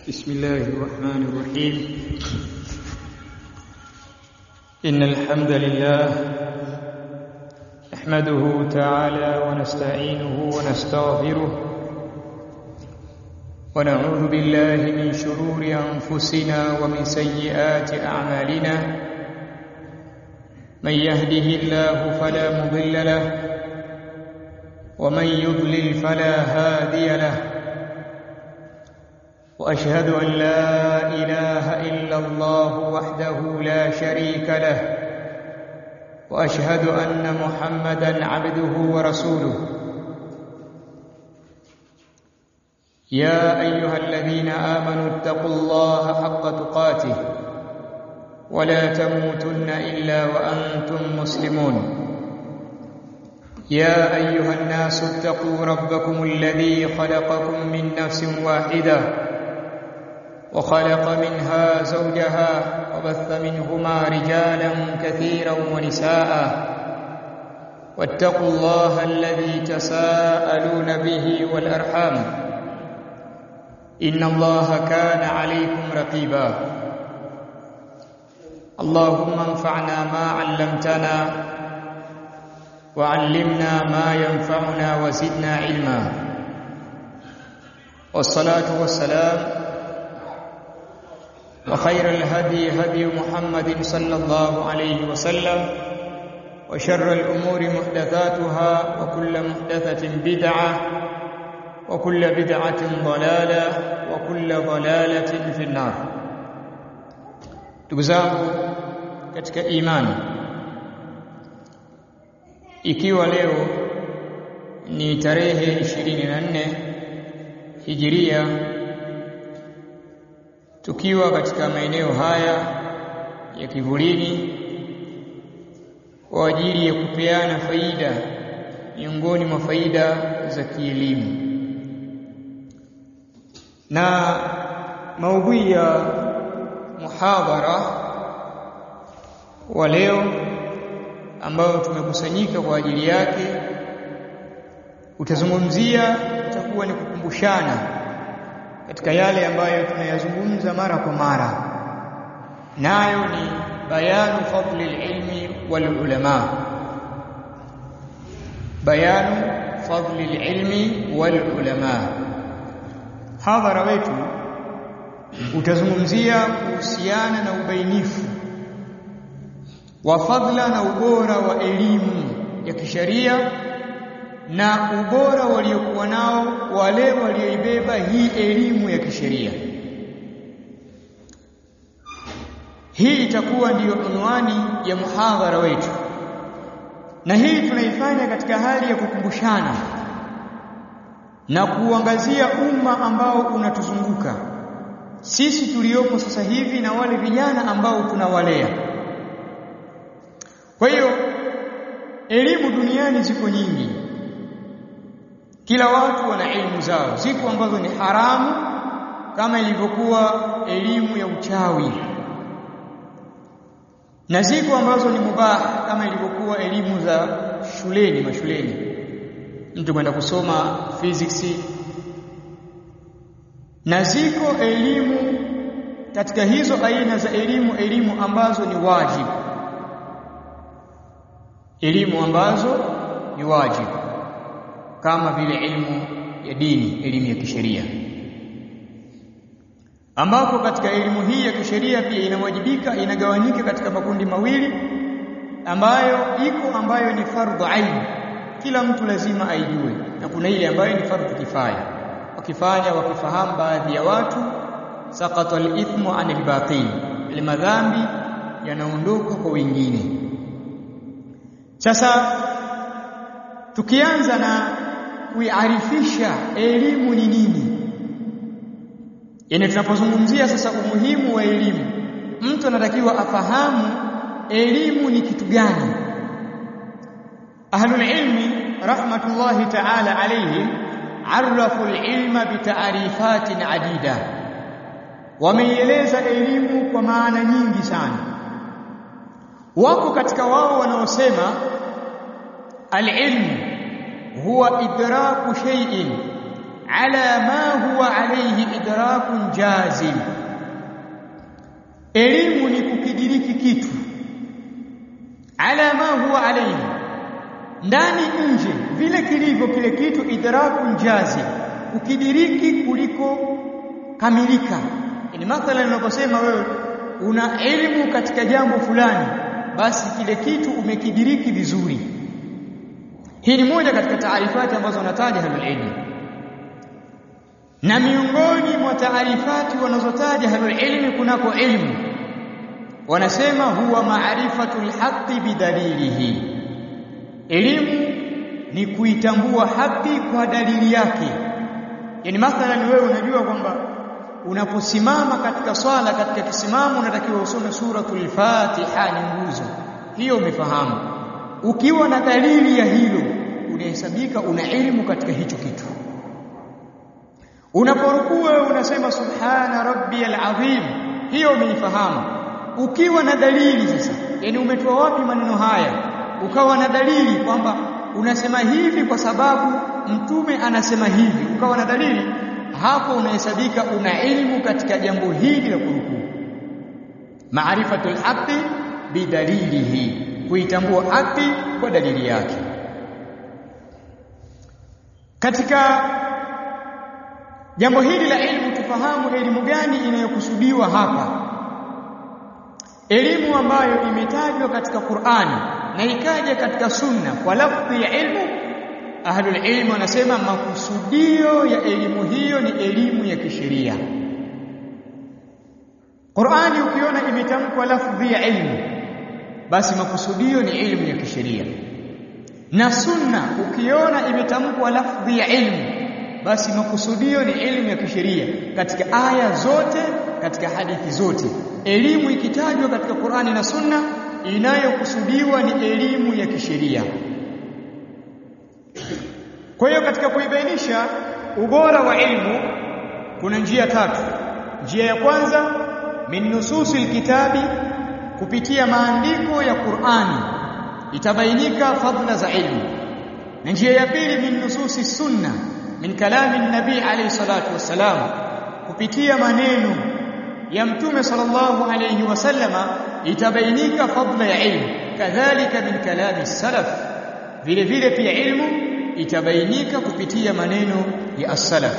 بسم الله الرحمن الرحيم إن الحمد لله نحمده تعالى ونستعينه ونستغفره ونعوذ بالله من شرور أنفسنا ومن سيئات أعمالنا من يهده الله فلا مضل له ومن يضلل فلا هادي له واشهد ان لا اله الا الله وحده لا شريك له واشهد ان محمدا عبده ورسوله يا ايها الذين امنوا اتقوا الله حق تقاته ولا تموتن الا وانتم مسلمون يا ايها الناس اتقوا ربكم الذي خلقكم من نفس واحده وخلق منها زوجها وبث منهما رجالا كثيرا ونساء واتقوا الله الذي تساءلون به والارحام ان الله كان عليكم رقيبا اللهم انفعنا ما علمتنا وعلمنا ما ينفعنا وزدنا علما والصلاه والسلام وخير الهدي هدي محمد صلى الله عليه وسلم وشر الأمور محدثاتها وكل محدثة بدعة وكل بدعة ضلالة وكل ضلالة في النار تجزاكم katika imani ikiwa leo ni tarehe 24 hijiria tukiwa katika maeneo haya ya kivulini kwa ajili ya kupeana faida miongoni mwa faida za kielimu na maudhui ya muhadhara wa leo ambayo tumekusanyika kwa ajili yake utazungumzia utakuwa ni kukumbushana katika yale ambayo tunayazungumza mara kwa mara nayo ni bayanu fadli ilmi wal ulama bayanu fadli ilmi wal ulama hadhara wetu utazungumzia kuhusiana na ubainifu wa fadla na ubora wa elimu ya kisheria na ubora waliokuwa nao wale walioibeba hii elimu ya kisheria. Hii itakuwa ndiyo unwani ya muhadhara wetu, na hii tunaifanya katika hali ya kukumbushana na kuangazia umma ambao unatuzunguka sisi tuliopo sasa hivi na wale vijana ambao tunawalea. Kwa hiyo elimu duniani ziko nyingi, kila watu wana elimu zao ziko ambazo ni haramu kama ilivyokuwa elimu ya uchawi na ziko ambazo ni mubah kama ilivyokuwa elimu za shuleni mashuleni mtu kwenda kusoma physics na ziko elimu katika hizo aina za elimu elimu ambazo ni wajibu elimu ambazo ni wajibu kama vile elimu ya dini elimu ya kisheria ambapo katika elimu hii ya kisheria pia inawajibika inagawanyika katika makundi mawili ambayo iko ambayo ni fardhu ain kila mtu lazima aijue na kuna ile ambayo ni fardhu kifaya wakifanya wakifahamu baadhi ya watu saqata al-ithmu anil baqin ile madhambi yanaondoka kwa wengine sasa tukianza na kuiarifisha elimu ni nini yani tunapozungumzia sasa umuhimu wa elimu mtu anatakiwa afahamu elimu ni kitu gani ahlul ilmi rahmatullahi ta'ala alayhi arafu alilma bita'rifatin adida wameieleza elimu kwa maana nyingi sana wako katika wao wanaosema alilmu huwa idraku shay'in ala ma huwa alayhi idrakun jazim elimu ni kukidiriki kitu ala ma huwa alayhi ndani nje vile kilivyo kile kitu idrakun jazim ukidiriki kuliko kamilika yani mathalan unaposema wewe una elimu katika jambo fulani basi kile kitu umekidiriki vizuri hii ni moja katika taarifati ambazo wanataja ahlulilmi na miongoni mwa taarifati wanazotaja ahlulilmi kunako ilmu wanasema huwa maarifatu lhaqi bidalilihi elimu ni kuitambua haki kwa dalili yake yani mathalan wewe unajua kwamba unaposimama katika swala katika kisimamo unatakiwa usome suratul Fatiha ni nguzo hiyo umefahamu ukiwa na dalili ya hilo unahesabika una elimu katika hicho kitu unaporukua wewe unasema subhana rabbiyal azim hiyo umeifahamu ukiwa na dalili sasa yani umetoa wapi maneno haya ukawa na dalili kwamba unasema hivi kwa sababu mtume anasema hivi ukawa na dalili hapo unahesabika una elimu katika jambo hili la kurukuu maarifatul haqqi bidalilihi kuitambua haki kwa dalili yake katika jambo hili la elimu tufahamu elimu gani inayokusudiwa hapa elimu ambayo imetajwa katika Qur'ani na ikaja katika sunna kwa lafdhi ya ilmu ahlul ilm wanasema makusudio ya elimu hiyo ni elimu ya kisheria Qur'ani ukiona imetamkwa lafdhi ya ilmu basi makusudio ni elimu ya kisheria na sunna ukiona imetamkwa lafdhi ya ilmu basi makusudio ni elimu ya kisheria katika aya zote katika hadithi zote elimu ikitajwa katika Qur'ani na sunna inayokusudiwa ni elimu ya kisheria kwa hiyo katika kuibainisha ubora wa ilmu kuna njia tatu njia ya kwanza min nususil kitabi kupitia maandiko ya Qur'ani itabainika fadhila za ilmu na njia ya pili min nususi sunna min kalami nabii alayhi salatu wassalam kupitia maneno ya mtume sallallahu alayhi wasallama itabainika fadhila ya ilmu kadhalika min kalami salaf vile vile pia ilmu itabainika kupitia maneno ya as-salaf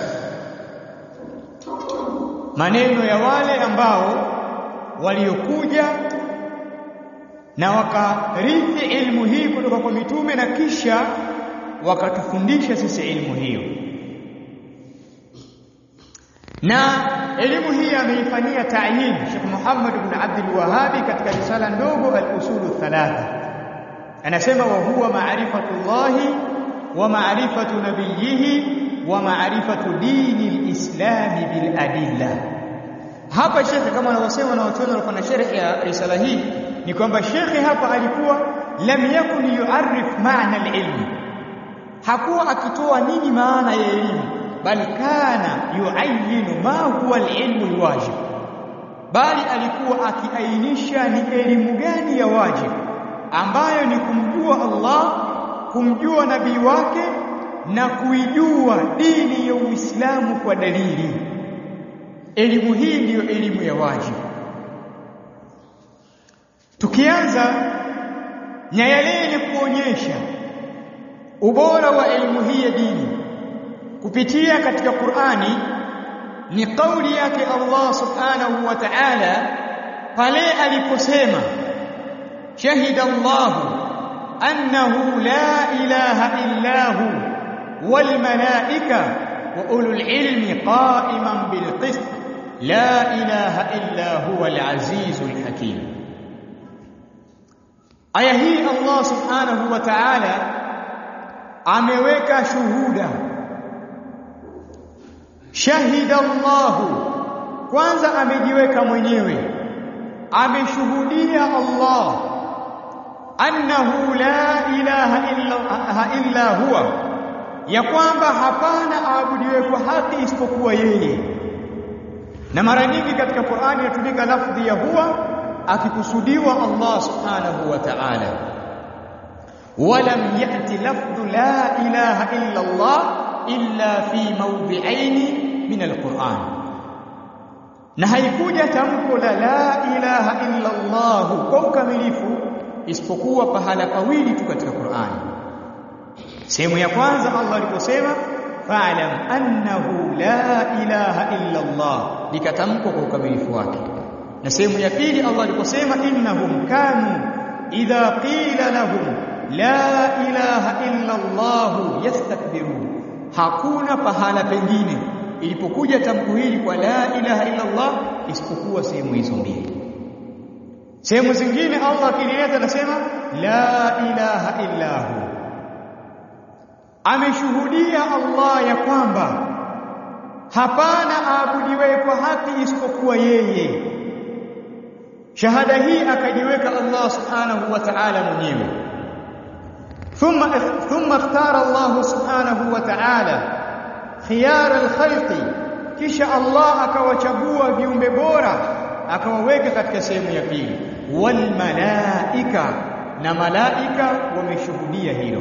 maneno ya wale ambao waliokuja na wakarithi ilmu hii kutoka kwa mitume na kisha wakatufundisha sisi ilmu hiyo na elimu hii ameifanyia ta'yin Sheikh Muhammad ibn Abdul Wahhabi katika risala ndogo al-usulu thalatha anasema wa huwa ma'rifatullahi wa ma'rifatu nabiyhi wa ma'rifatu dini al-islam bil adilla hapa shekhe kama anavyosema na watu walikuwa na sharhi ya risala hii ni kwamba shekhe hapa alikuwa lam yakun yu'arrif ma'na al-ilm hakuwa akitoa nini maana ya elimu bal kana yuayinu ma huwa al-ilmu al-wajib bali alikuwa akiainisha ni elimu gani ya wajib ambayo ni kumjua Allah kumjua nabii wake na kuijua dini ya Uislamu kwa dalili elimu hii ndiyo elimu ya wajib tukianza na yale yenye kuonyesha ubora wa elimu hii ya dini kupitia katika Qur'ani ni kauli yake Allah subhanahu wa ta'ala pale aliposema shahida Allah annahu la ilaha illa hu wal malaika wa ulul ilmi qa'iman bil qist la ilaha illa huwa al azizul hakim aya hii Allah subhanahu wa ta'ala ameweka shuhuda shahida Allah kwanza amejiweka mwenyewe ameshuhudia Allah annahu la ilaha illa, illa huwa ya kwamba hapana aabudiwe kwa haki isipokuwa yeye na mara nyingi katika Qur'ani inatumika lafdhi ya huwa akikusudiwa Allah subhanahu wa ta'ala ولم يأتي لفظ لا إله إلا الله illa fi mawdhi'aini min alquran na haikuja tamko la la ilaha illa Allah kwa ukamilifu isipokuwa pahala pawili tu katika Qur'ani sehemu ya kwanza Allah aliposema fa'lam annahu la ilaha illa Allah likatamkwa kwa ukamilifu wake na sehemu ya pili Allah aliposema innahum kanu idha qila lahum la ilaha illa Allah yastakbirun hakuna pahala pengine ilipokuja tamko hili kwa la ilaha illa Allah isipokuwa sehemu hizo mbili sehemu zingine Allah akilileta anasema la ilaha illa hu ameshuhudia Allah ya kwamba hapana aabudiwe kwa haki isipokuwa yeye shahada hii akajiweka Allah subhanahu wa ta'ala mwenyewe thumma thumma ikhtara Allah subhanahu wa ta'ala khiyar al-khalqi kisha Allah akawachagua viumbe bora akawaweka katika sehemu ya pili wal malaika na malaika wameshuhudia hilo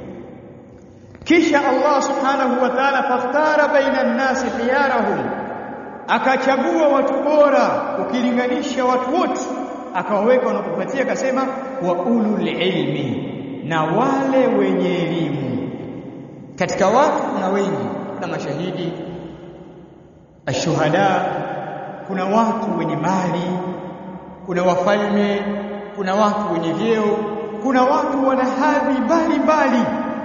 kisha Allah subhanahu wa ta'ala fakhtara baina an-nasi khiyarahum akachagua watu bora ukilinganisha watu wote akawaweka wanapopatia akasema wa ulul ilmi na wale wenye elimu katika watu kuna wengi kuna mashahidi ashuhada kuna watu wenye mali kuna wafalme kuna watu wenye vyeo kuna watu wana hadhi mbalimbali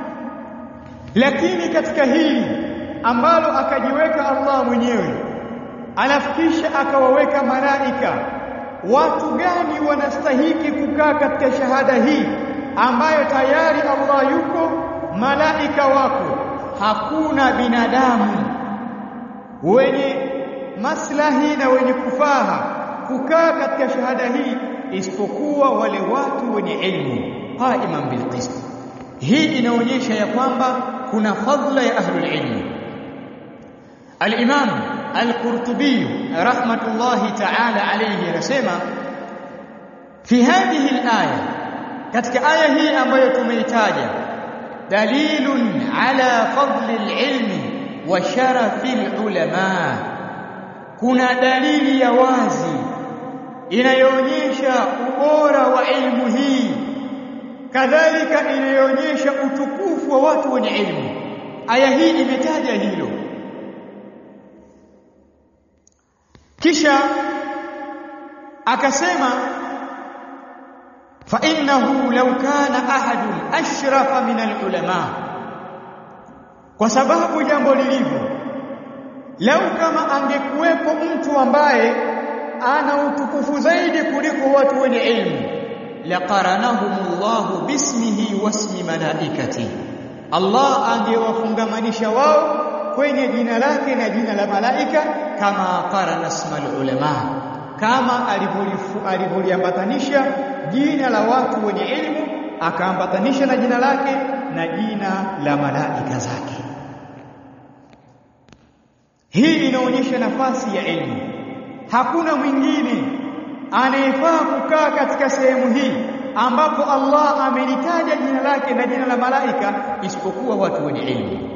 lakini katika hili ambalo akajiweka Allah mwenyewe alafu kisha akawaweka malaika watu gani wanastahiki kukaa katika shahada hii ambayo tayari Allah yuko malaika wako hakuna binadamu wenye maslahi na wenye kufaha kukaa katika shahada hii isipokuwa wale watu wenye ilmu qaiman bil qist hii inaonyesha ya kwamba kuna fadla ya ahlul ilmi al-imam al-qurtubi rahmatullahi ta'ala alayhi anasema fi hadhihi al-aya katika aya hii ambayo tumeitaja dalilun ala fadli al-ilmi wa sharafi al-ulama kuna dalili ya wazi inayoonyesha ubora wa ilmu hii kadhalika inayoonyesha utukufu wa watu wenye ilmu aya hii imetaja hilo kisha akasema fa innahu law kana ahadun ashrafa min alulama kwa sababu jambo lilivyo lau kama angekuwepo mtu ambaye ana utukufu zaidi kuliko watu wenye ilmu laqaranahumullahu bismihi wasmi malaikati Allah angewafungamanisha wao kwenye jina lake na jina la malaika kama qarana ismal ulama kama alivyoliambatanisha jina la watu wenye ilmu akaambatanisha na jina lake na jina la malaika zake hii inaonyesha nafasi ya ilmu hakuna mwingine anayefaa kukaa katika sehemu hii ambapo Allah amelitaja jina lake na jina la malaika isipokuwa watu wenye ilmu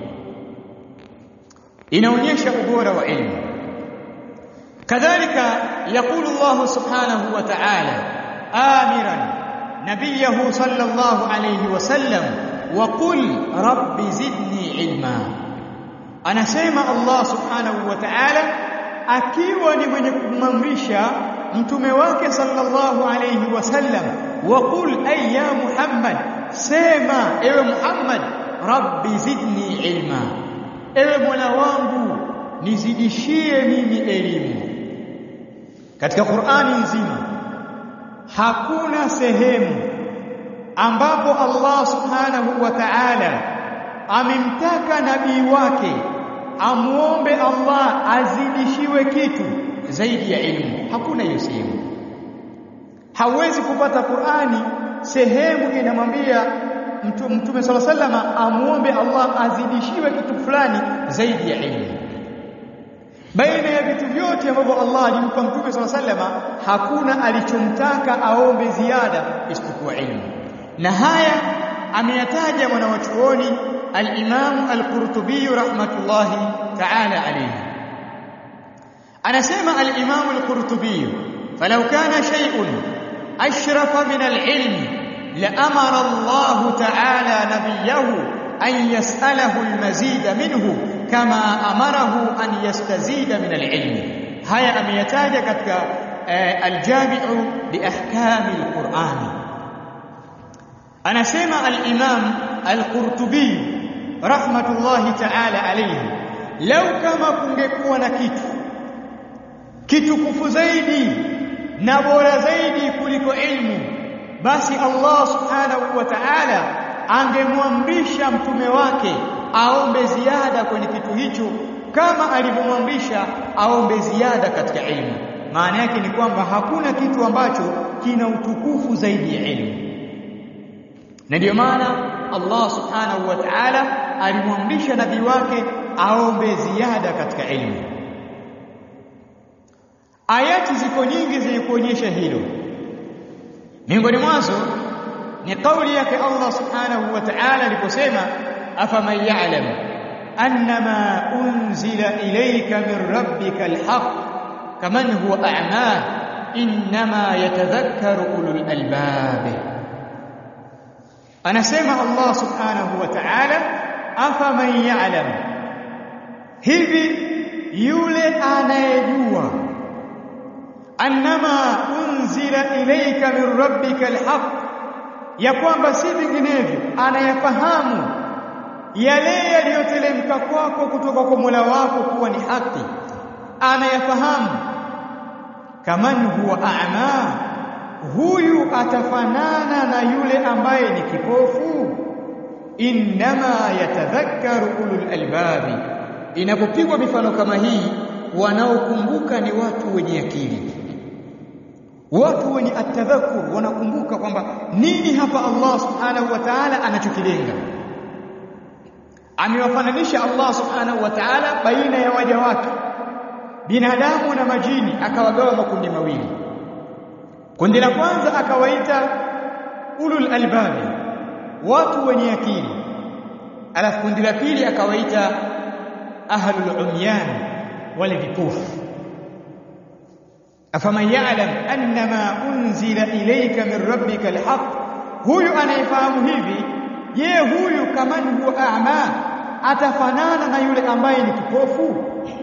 inaonyesha ubora wa ilmu kadhalika yakulu Allah subhanahu wa ta'ala amiran nabiyahu sallallahu alayhi wasallam wa qul rabbi zidni ilma anasema Allah subhanahu wa ta'ala akiwa ni mwenye kumamrisha mtume wake sallallahu alayhi wasallam wa qul ay ya muhammad sema ewe muhammad rabbi zidni ilma ewe mola wangu nizidishie mimi elimu katika Qur'ani nzima hakuna sehemu ambapo Allah subhanahu wa ta'ala amemtaka nabii wake amuombe Allah azidishiwe kitu zaidi ya elimu hakuna hiyo sehemu hawezi kupata Qur'ani sehemu inamwambia mtume sala sallama amuombe Allah azidishiwe kitu fulani zaidi ya elimu baina ya vitu vyote ambavyo Allah alimpa mtume sala sallama hakuna alichomtaka aombe ziada isipokuwa elimu na haya ameyataja mwanawachuoni al-Imam al-Qurtubi rahmatullahi ta'ala alayhi anasema al-Imam al-Qurtubi falau kana shay'un ashrafa min al-ilm لأمر الله تعالى نبيه أن يسأله المزيد منه كما أمره أن يستزيد من العلم هيا أم يتاج كتك الجامع لأحكام القرآن أنا سمع الإمام القرطبي رحمة الله تعالى عليه لو كما kungekuwa na kitu kitukufu zaidi na bora zaidi kuliko ilmu basi Allah subhanahu wa ta'ala angemwamrisha mtume wake aombe ziada kwenye kitu hicho kama alivyomwamrisha aombe ziada katika ilmu maana yake ni kwamba hakuna kitu ambacho kina utukufu zaidi ya ilmu na ndio maana Allah subhanahu wa ta'ala alimwamrisha nabii wake aombe ziada katika ilmu ayati ziko nyingi zenye kuonyesha hilo miongoni mwazo ni kauli yake Allah subhanahu wa ta'ala aliposema afaman ya'lam annama unzila ilayka min rabbika alhaq kaman huwa a'ma inma yatadhakkaru ulul albab anasema Allah subhanahu wa ta'ala afaman ya'lam hivi yule anayejua annama unzila ilayka min rabbika alhaq ya kwamba si vinginevyo anayafahamu yale yaliyotelemka kwako kutoka kwa Mola wako kuwa ni haki anayafahamu kaman huwa a'ma huyu atafanana na yule ambaye ni kipofu innama yatadhakkaru ulul albabi inapopigwa mifano kama hii wanaokumbuka ni watu wenye akili watu wenye atadhakur wanakumbuka kwamba nini hapa Allah subhanahu wa ta'ala anachokilenga amewafananisha Allah subhanahu wa ta'ala baina ya waja wake binadamu na majini akawagawa makundi mawili kundi la kwanza akawaita ulul albabi watu wenye akili alafu kundi la pili akawaita ahlul umyan wale vipofu afaman ya'lam annama unzila ilayka min rabbika alhaq huyu anayefahamu hivi je huyu kaman huwa a'ma atafanana na yule ambaye ni kipofu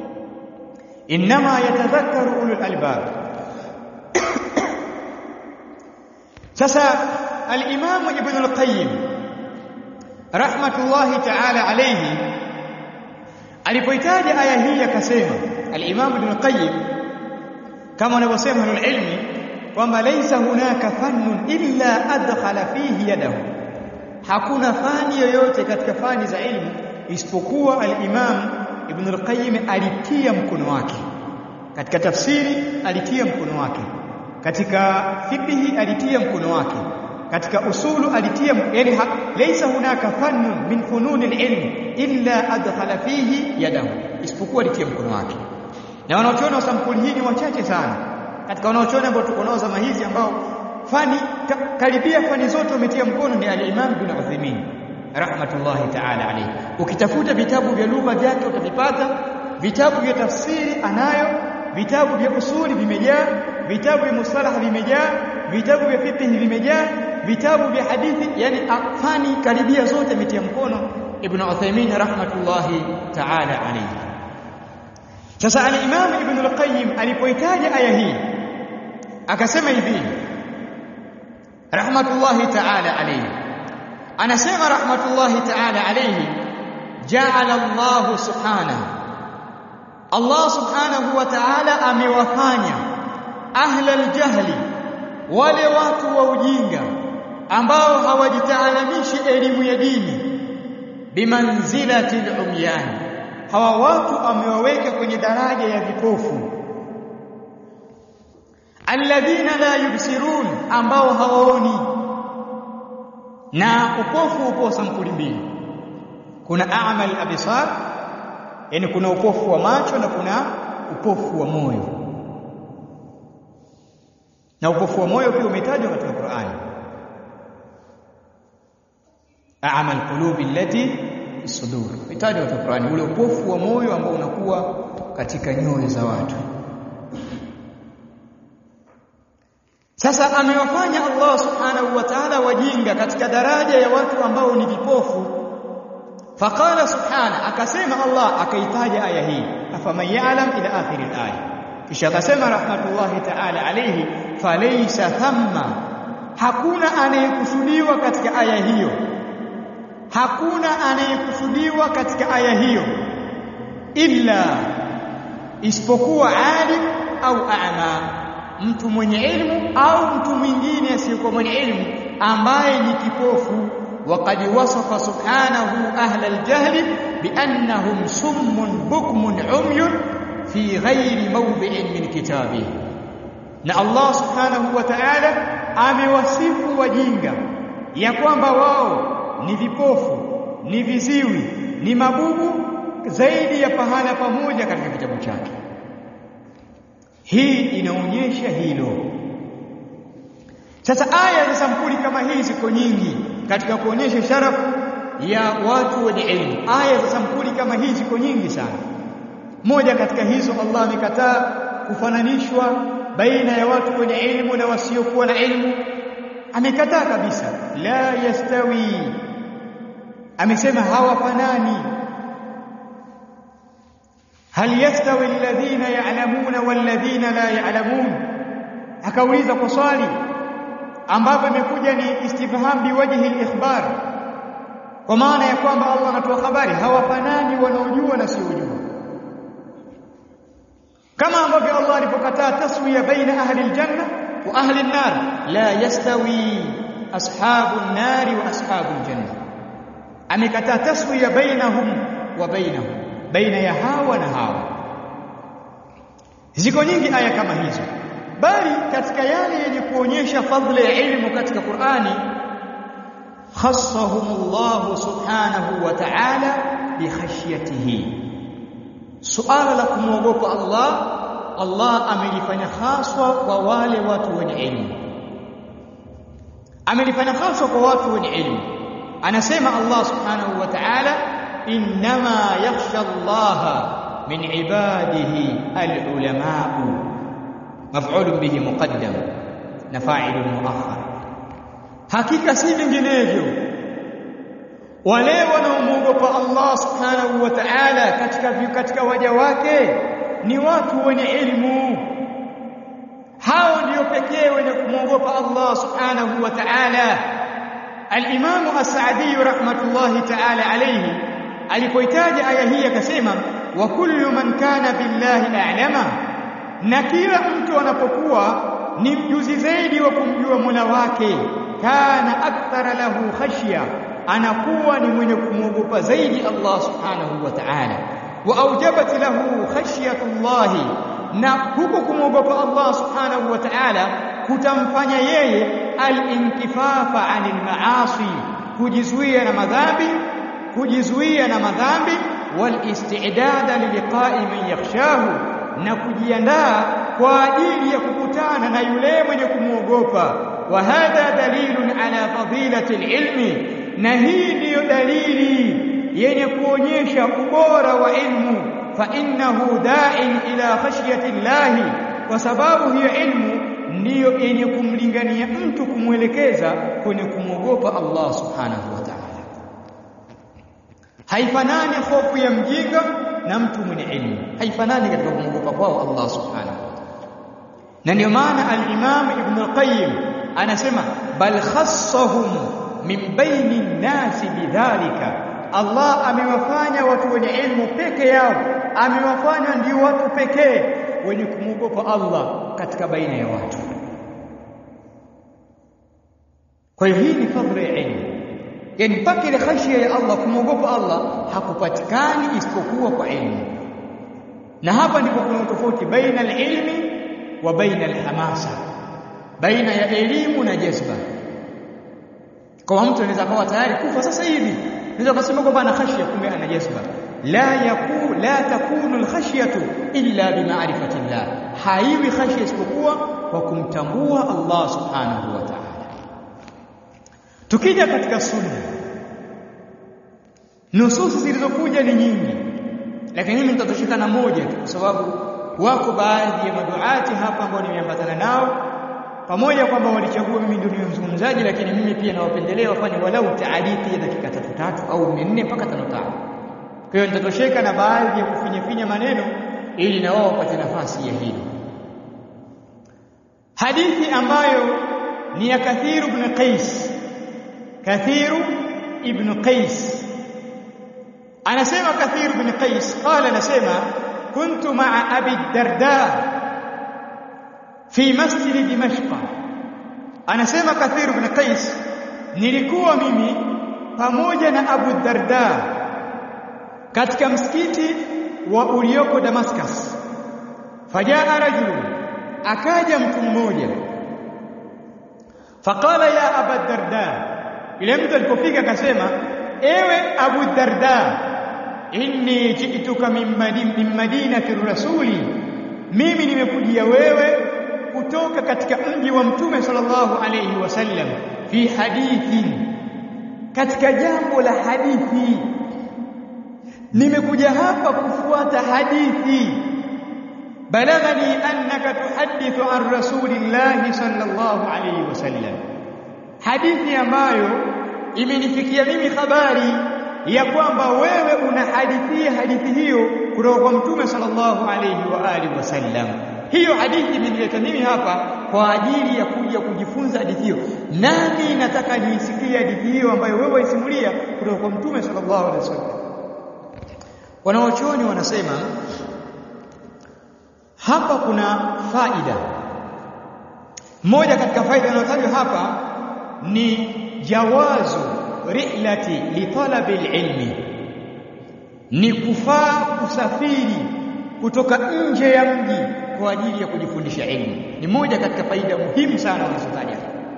inma yatadhakkaru ulul albab sasa al-imam ibn al-qayyim rahmatullahi ta'ala alayhi alipoitaja aya hii akasema al-imam ibn al-qayyim kama wanavyosema ilmi kwamba laysa hunaka fannun illa adkhala fihi yadahu hakuna fani yoyote katika fani za ilmu isipokuwa al-imam ibn al-qayyim alitia mkono wake katika tafsiri alitia mkono wake katika fiqhi alitia mkono wake katika usulu alitia yani laysa hunaka fannun min fununi al-ilm illa adkhala fihi yadahu isipokuwa alitia mkono wake na wanaochona wa sampuli hii ni wachache sana katika wanaochona ambao tuko nao zama hizi ambao fani ka, karibia fani zote wametia mkono ni al-Imam bin Uthaymeen rahmatullahi ta'ala alayhi ukitafuta vitabu vya lugha vyake utavipata vitabu vya tafsiri anayo vitabu vya usuli vimejaa vitabu vya mustalah vimejaa vitabu vya fiqh vimejaa vitabu vya hadithi yani fani karibia zote ametia mkono Ibn Uthaymeen rahmatullahi ta'ala alayhi sasa al-Imam Ibn al-Qayyim alipoitaja aya hii akasema hivi rahmatullahi ta'ala alayhi anasema rahmatullahi ta'ala alayhi ja'ala Allah subhanahu Allah subhanahu wa ta'ala amewafanya ahla al-jahli wale watu wa ujinga ambao hawajitaalamishi elimu ya dini bimanzilati al-umyan hawa watu amewaweka kwenye daraja ya vipofu alladhina la yubsirun ambao hawaoni na upofu upo sampuli mbili kuna a'mal absar yani kuna upofu wa macho na kuna upofu wa moyo na upofu wa moyo pia umetajwa katika Qur'ani a'mal qulubi allati sudur itajwa katika Qur'ani ule upofu wa moyo ambao unakuwa katika nyoyo za watu sasa amewafanya Allah subhanahu wa ta'ala wajinga katika daraja ya watu ambao ni vipofu faqala subhana akasema Allah akaitaja aya hii afaman ya'lam ila akhir al-aya kisha akasema rahmatullahi ta'ala alayhi falaysa thamma hakuna anayekusudiwa katika aya hiyo hakuna anayekusudiwa katika aya hiyo illa isipokuwa alim au a'ma mtu mwenye ilmu au mtu mwingine asiyekuwa mwenye ilmu ambaye ni kipofu وقد وصف سبحانه أهل الجهل بأنهم سم بكم عمي في غير موضع من كتابه na Allah subhanahu wa ta'ala amewasifu wajinga ya kwamba wao ni vipofu ni viziwi ni mabubu zaidi ya pahala pamoja katika kitabu chake hii inaonyesha hilo sasa aya za sampuli kama hii ziko nyingi katika kuonyesha sharafu ya watu wenye elimu aya za sampuli kama hii ziko nyingi sana moja katika hizo Allah amekataa kufananishwa baina ya watu wenye elimu na wasiokuwa na elimu amekataa kabisa la yastawi amesema hawafanani hal yastawi alladhina ya'lamuna walladhina la ya'lamun akauliza kwa swali ambapo imekuja ni istifham biwajhi al-ikhbar kwa maana ya kwamba Allah anatoa habari hawafanani wanaojua na siojua kama ambavyo Allah alipokataa taswiya baina ahli aljanna wa ahli an-nar la yastawi ashabu an-nar wa ashabu al-janna amekataa taswiya bainahum wa bainahum baina ya hawa na hawa ziko nyingi aya kama hizo bali katika yale yenye kuonyesha fadhila ya ilmu katika Qur'ani khassahumullah subhanahu wa ta'ala bi khashyatihi suala la kumwogopa Allah Allah amelifanya haswa kwa wale watu wenye elimu amelifanya haswa kwa watu wenye elimu anasema Allah subhanahu wa ta'ala inma yakhsha Allah min ibadihi al-ulama'u maf'ul bihi muqaddam na fa'ilun muakhar hakika si vinginevyo wale wanaomwogopa Allah subhanahu wa ta'ala katika katika waja wake ni watu wenye elimu hao ndio pekee wenye kumwogopa Allah subhanahu wa ta'ala al-Imam as-Sa'di rahmatullahi ta'ala alayhi alipoitaja aya hii akasema wa kullu man kana billahi a'lama na kila mtu anapokuwa ni mjuzi zaidi wa kumjua Mola wake kana akthara lahu khashya anakuwa ni mwenye kumwogopa zaidi Allah subhanahu wa ta'ala wa aujabat lahu khashyatullah na huko kumwogopa Allah subhanahu wa ta'ala kutamfanya yeye al-inkifafa 'anil ma'asi kujizuia na madhambi kujizuia na madhambi wal istidada liliqa'i man yakhshahu na kujiandaa kwa ajili ya kukutana na yule mwenye kumwogopa wa hadha dalilun ala fadilati alilmi na hii ndiyo dalili yenye kuonyesha ubora wa ilmu fa innahu da'in ila khashyati llahi kwa sababu hiyo ilmu ndiyo yenye kumlingania mtu kumwelekeza kwenye kumwogopa Allah subhanahu wa ta'ala haifanani hofu ya mjinga na mtu mwenye ilmu haifanani katika kumwogopa kwao Allah subhanahu wa ta'ala na ndio maana al-Imam Ibn al-Qayyim anasema bal khassahum min baini nasi bidhalika Allah amewafanya watu wenye ilmu peke yao amewafanya ndio watu pekee wenye kumwogopa Allah katika baina ya watu kwa hiyo hii ni fadhila ya ilmu yani mpaka ile khashia ya Allah kumwogopa Allah hakupatikani isipokuwa kwa ilmu na hapa ndipo kuna tofauti baina al-ilmi wa baina al-hamasa baina ya elimu na jazba kwa mtu anaweza kuwa tayari kufa sasa hivi anaweza kusema kwamba ana khashia kumbe ana jazba la yaku la takunu al-khashyatu illa bima'rifati Allah haiwi khashia isipokuwa kwa kumtambua Allah subhanahu wa ta'ala tukija katika sunna nususi zilizokuja ni nyingi lakini mimi nitatosheka na moja tu kwa sababu wako baadhi ya maduati hapa ambao nimeambatana nao pamoja kwamba walichagua mimi ndio niwe mzungumzaji lakini mimi pia nawapendelea wafanye walau taarifi ya dakika tatu tatu au nne mpaka tano tano kwa hiyo nitatosheka na baadhi ya kufinyafinya maneno ili na wao wapate nafasi ya hili hadithi ambayo ni ya Kathiru ibn Qais Kathiru ibn Qais anasema Kathiru ibn Qais qala anasema kuntu ma'a Abi Darda fi masjid Dimashq anasema Kathiru ibn Qais nilikuwa mimi pamoja na Abu Darda katika msikiti wa ulioko Damascus fajaa rajulun akaja mtu mmoja faqala ya aba darda ile mtu alipofika akasema ewe abu darda inni ji'tuka min min madinati rasuli mimi nimekujia wewe kutoka katika mji wa mtume sallallahu alayhi wasallam fi hadithin katika jambo la hadithi nimekuja hapa kufuata hadithi balaghani annaka tuhaddithu an rasulillahi sallallahu alayhi wasallam hadithi ambayo imenifikia mimi habari ya kwamba wewe unahadithia hadithi hiyo kutoka kwa mtume sallallahu alayhi wa alihi wasallam hiyo hadithi imenileta mimi hapa kwa ajili ya kuja kujifunza hadithi hiyo nami nataka niisikie hadithi hiyo ambayo wewe waisimulia kutoka kwa mtume sallallahu alayhi wasallam wanaochoni wanasema hapa kuna faida moja katika faida inayotajwa hapa ni jawazu rihlati li talabi ilmi ni kufaa kusafiri kutoka nje ya mji kwa ajili ya kujifundisha elimu ni moja katika faida muhimu sana wanazotaja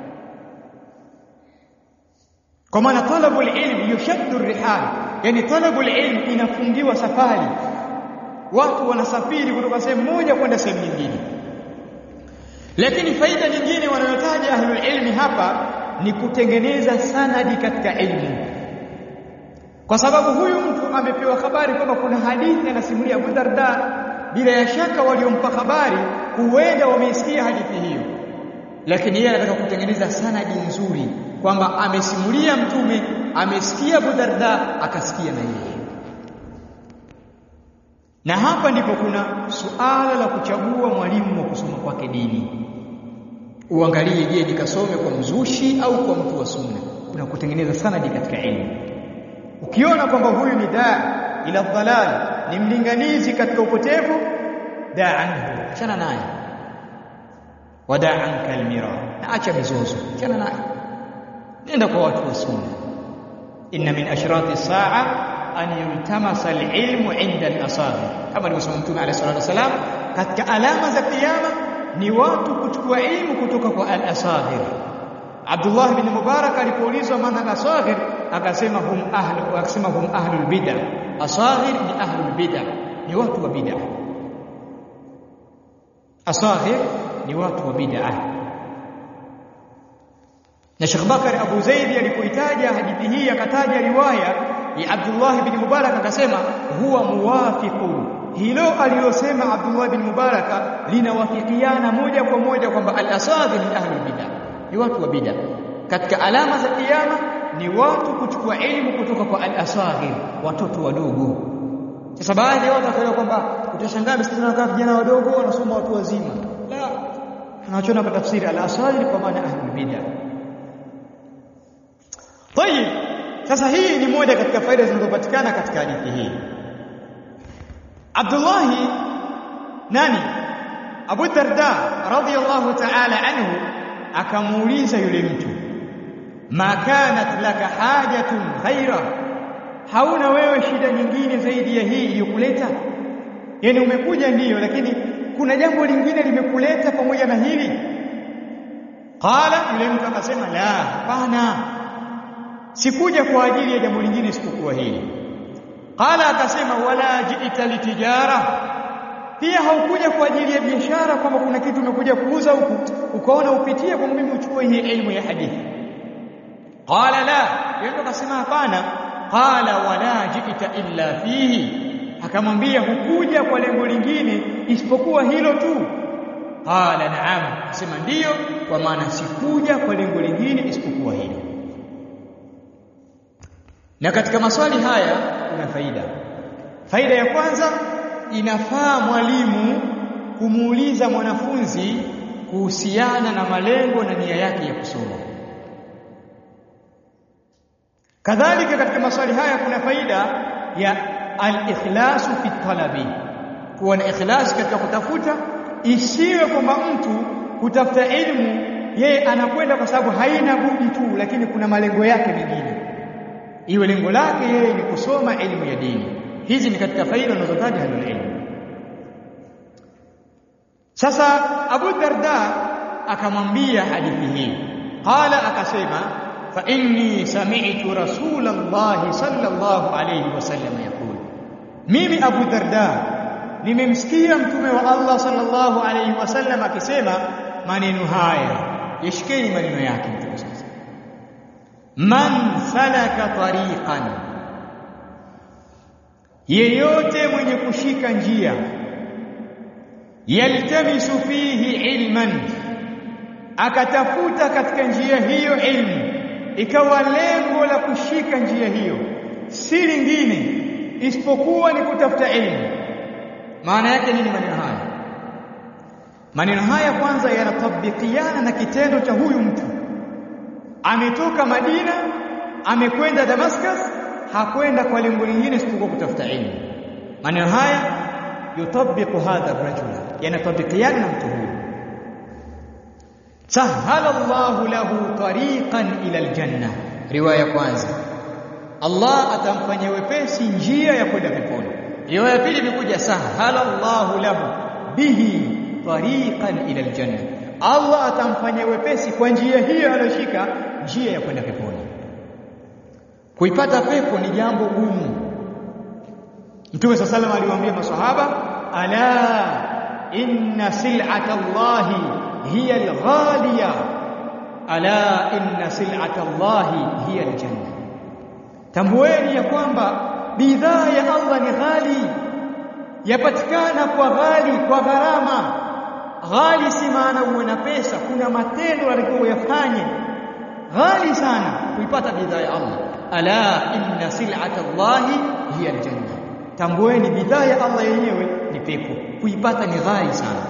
kwa maana talabu ilmi yushaddu rihal yani talabu ilmi inafungiwa safari watu wanasafiri kutoka sehemu moja kwenda sehemu nyingine lakini faida nyingine wanayotaja ahlul ilmi hapa ni kutengeneza sanadi katika elimu kwa sababu huyu mtu amepewa habari kwamba kuna hadithi anasimulia Abu Darda bila ya shaka waliompa habari huenda wameisikia hadithi hiyo lakini yeye anataka kutengeneza sanadi nzuri kwamba amesimulia mtume amesikia Abu Darda akasikia na yeye na hapa ndipo kuna suala la kuchagua mwalimu wa kusoma kwake dini uangalie je nikasome kwa mzushi au kwa mtu wa sunna kuna kutengeneza sanadi katika elimu ukiona kwamba huyu ni daa ila dhalal ni mlinganizi katika upotevu daa anhu achana naye wadaa anka almira na acha mizozo achana naye nenda kwa watu wa sunna inna min ashrati saa an yultamasa alilmu inda al-asabi kama alivyosema mtume alayhi salatu wasalam katika alama za kiyama ni watu kuchukua ilmu kutoka kwa al-asaghir Abdullah bin Mubarak alipoulizwa maana al-asaghir akasema hum ahlu akasema hum ahlul bid'ah asaghir ni ahlul bid'ah ni watu wa bid'ah asaghir ni watu wa bid'ah na Sheikh Bakari Abu Zaidi alipoitaja hadithi hii akataja riwaya ya Abdullah bin Mubarak akasema huwa muwafiqu hilo alilosema Abdullah bin Mubarak linawafikiana moja kwa moja kwamba al-asadhi ni ahli bid'ah ni watu wa bid'ah katika alama za kiyama ni watu kuchukua elimu kutoka kwa al-asaghir watoto wadogo sasa baadhi ya watu wakaelewa kwamba utashangaa msikitini wanakaa vijana wadogo wanasoma watu wazima la tunachona kwa tafsiri al-asaghir kwa maana ahli bid'ah Tayib sasa hii ni moja katika faida zinazopatikana katika hadithi hii Abdullah nani Abu Darda radhiyallahu ta'ala anhu akamuuliza yule mtu ma kanat laka hajatun ghaira hauna wewe shida nyingine zaidi ya hii iliyokuleta yani umekuja ndiyo lakini kuna jambo lingine limekuleta pamoja na hili qala yule mtu akasema la hapana sikuja kwa ajili ya jambo lingine isipokuwa hili qala akasema wala jiita litijara pia haukuja kwa ajili ya biashara kwamba kuna kitu umekuja kuuza huku ukaona upitie kwa mimi uchukue hii elimu ya hadithi qala la yeye akasema hapana qala wala jita illa fihi akamwambia hukuja kwa lengo lingine isipokuwa hilo tu qala na'am sema ndiyo kwa maana sikuja kwa lengo lingine isipokuwa hilo na katika maswali haya kuna faida faida ya kwanza inafaa mwalimu kumuuliza mwanafunzi kuhusiana na malengo na nia yake ya kusoma kadhalika katika maswali haya kuna faida ya al-ikhlasu fi talabi kuwa na ikhlas katika kutafuta isiwe kwamba mtu kutafuta elimu yeye anakwenda kwa sababu haina budi tu lakini kuna malengo yake mengine iwe lengo lake yeye ni kusoma elimu ya dini hizi ni katika faida unazotaja halul ilmu sasa Abu Darda akamwambia hadithi hii qala akasema fa inni sami'tu rasulallahi sallallahu alayhi wasallam yaqul mimi Abu Darda nimemsikia mtume wa Allah sallallahu alayhi wasallam akisema maneno haya yashikeni maneno yake mtume sasa man salaka tariqan yeyote mwenye kushika njia yaltamisu fihi ilman akatafuta katika njia hiyo ilmu ikawa lengo la kushika njia hiyo si lingine isipokuwa ni kutafuta elimu maana yake nini maneno haya maneno haya kwanza yanatabikiana na kitendo cha huyu mtu ametoka Madina amekwenda Damascus hakwenda kwa lengo lingine isipokuwa kutafuta elimu maneno haya yutabiqu hadha rajula yanatabikiana na mtu huyu sahala Allahu lahu tariqan ila aljanna riwaya kwanza Allah atamfanyia wepesi njia ya kwenda peponi riwaya pili imekuja sahala Allahu lahu bihi tariqan ila aljanna Allah atamfanyia wepesi kwa njia hiyo aliyoshika njia ya kwenda peponi kuipata pepo ni jambo gumu Mtume صلى الله aliwaambia maswahaba ala inna sil'ata Allahi hiya al-ghaliya ala inna sil'ata Allahi hiya al-janna tambueni ya kwamba bidhaa ya Allah ni ghali yapatikana kwa ghali kwa gharama ghali si maana uwe na pesa kuna matendo yalikuwa yafanye ghali sana kuipata bidhaa ya Allah ala inna sil'ata Allahi hiya al-janna tambueni bidhaa ya Allah yenyewe ni pepo kuipata ni ghali sana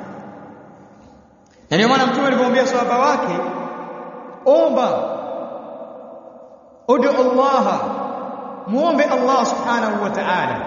na ndio maana mtume alimwambia sahaba wake omba udu Allah muombe Allah subhanahu wa ta'ala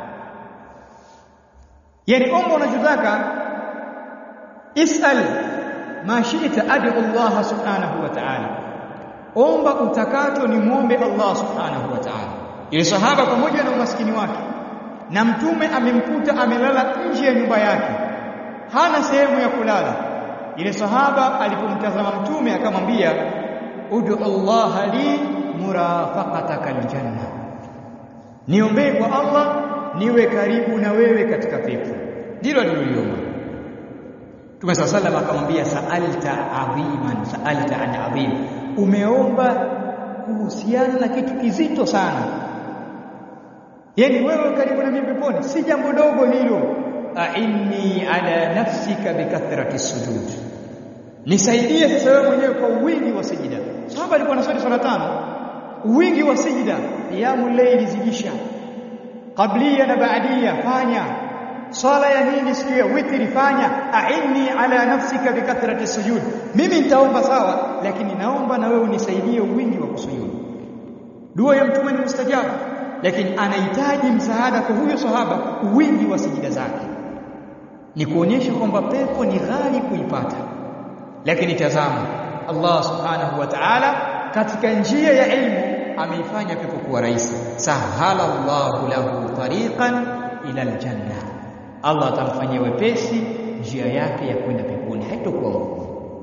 yani omba unachotaka isal ma shi'ta adu Allah subhanahu wa ta'ala omba utakacho ni muombe Allah subhanahu wa ta'ala ile sahaba pamoja na umaskini wake na mtume amemkuta amelala nje ya nyumba yake hana sehemu ya kulala ile sahaba alipomtazama mtume akamwambia udu Allah li murafaqataka aljanna niombee kwa Allah niwe karibu na wewe katika pepo ndilo aliloliomba Mtume صلى الله عليه akamwambia sa'alta adhiman sa'alta an adhim umeomba kuhusiana na kitu kizito sana yani wewe karibu na mimi peponi si jambo dogo hilo a'inni ala nafsika bikathrati sujud nisaidie sasa wewe mwenyewe kwa wingi wa sijida sahaba alikuwa anaswali swala tano wingi wa sijida qiyamul layli zidisha qablia na baadia fanya swala ya nini siku ya witri fanya a'inni ala nafsika bikathrati sujud mimi nitaomba sawa lakini naomba na wewe unisaidie wingi wa kusujudu dua ya mtume ni mustajabu lakini anahitaji msaada kwa huyo sahaba wingi wa sijida zake ni kuonyesha kwamba pepo ni ghali kuipata lakini tazama Allah subhanahu wa ta'ala katika njia ya ilmu ameifanya pepo kuwa rahisi sahala Allahu lahu tariqan ila aljanna Allah atamfanyia wepesi njia yake ya kwenda peponi haitokuwa ngumu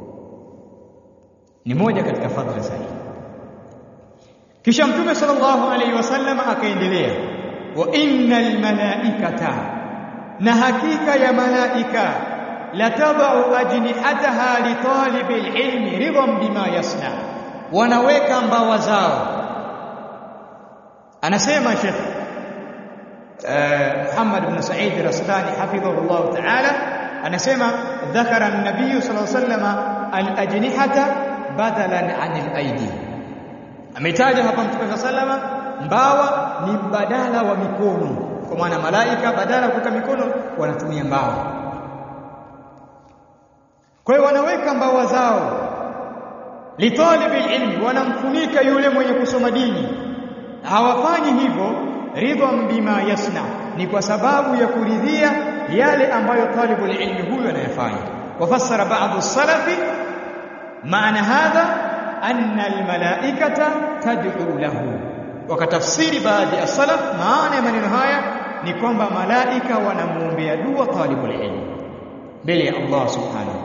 ni moja katika fadhila zake kisha mtume sallallahu alaihi wasallam akaendelea wa innal malaikata na hakika ya malaika latadau ajnihataha li talibil ilmi ridhan bima yasna wanaweka mbawa zao anasema Sheikh Muhammad ibn Sa'id Raslani hafidhahu Allah ta'ala anasema dhakara an-nabiy sallallahu alayhi wasallam al-ajnihata badalan 'anil aidi ametaja hapa mtume sallama mbawa ni badala wa mikono kwa maana malaika badala kuweka mikono wanatumia mbawa kwa hiyo wanaweka mbawa zao litalibi ilmi wanamfunika yule mwenye kusoma dini hawafanyi hivyo ridhan bima yasna ni kwa sababu ya kuridhia yale ambayo talibul ilmi huyo anayafanya wafassara ba'd as-salafi maana hadha anna al-malaikata tad'u lahu wakatafsiri baadhi ya salaf maana ya maneno haya ni kwamba malaika wanamuombea dua talibul ilmi mbele ya Allah subhanahu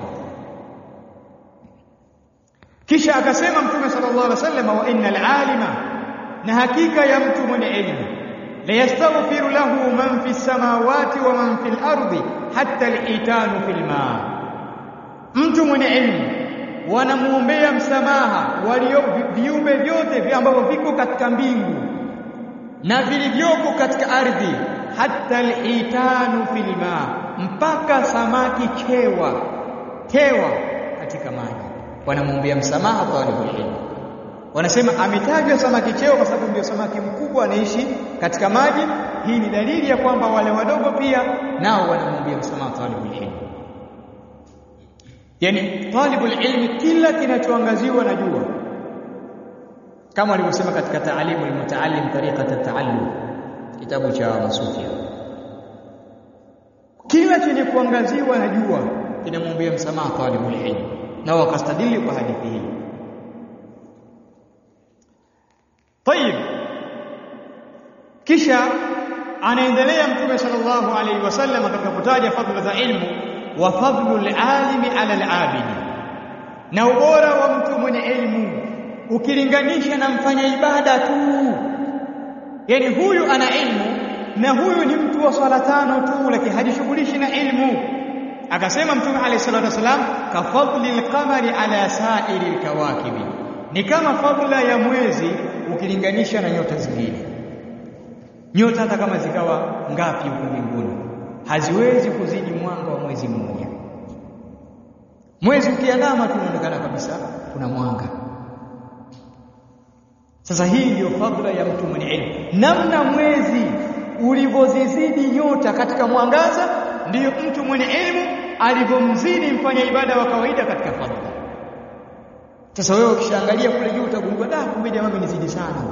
kisha akasema mtume sallallahu alaihi wasallam wa innal alima na hakika ya mtu mwenye elimu la yastaghfiru lahu man fi samawati wa man fil ardi hatta al-itanu fil ma mtu mwenye elimu wanamuombea msamaha walio viumbe vyote ambavyo viko katika mbingu na vilivyoko katika ardhi hatta al-itanu fil ma mpaka samaki chewa tewa katika maji wanamwombea msamaha talibul ilm wanasema ametajwa samaki cheo kwa sababu ndio samaki mkubwa anaishi katika maji hii ni dalili ya kwamba wale wadogo pia nao wanamwombea msamaha talibul ilm yani talibul ilm kila kinachoangaziwa na jua kama walivyosema katika taalimu almutaallim tariqat at-taallum kitabu cha masufia kila chenye kuangaziwa na jua kinamwombea msamaha talibul ilm na wakastadili kwa hadithi hii طيب kisha anaendelea mtume sallallahu alaihi wasallam katika kutaja fadhila za ilmu wa fadlu alimi ala alabidi na ubora wa mtu mwenye elimu ukilinganisha na mfanya ibada tu yani huyu ana ilmu na huyu ni mtu wa swala tano tu lakini hajishughulishi na ilmu akasema mtume alayhi salatu wasalam ka fadli alqamari ala sa'iri alkawakibi ni kama fadla ya mwezi ukilinganisha na nyota zingine nyota hata kama zikawa ngapi huko mbinguni haziwezi kuzidi mwanga wa mwezi mmoja mwezi ukiandama tunaonekana kabisa kuna mwanga sasa hii ndiyo fadla ya mtu mwenye elimu namna mwezi ulivyozizidi nyota katika mwangaza ndiyo mtu mwenye elimu alivyomzidi mfanya ibada wa kawaida katika fadla sasa wewe ukishaangalia kule juu utagundua da kumbe jamaa amenizidi sana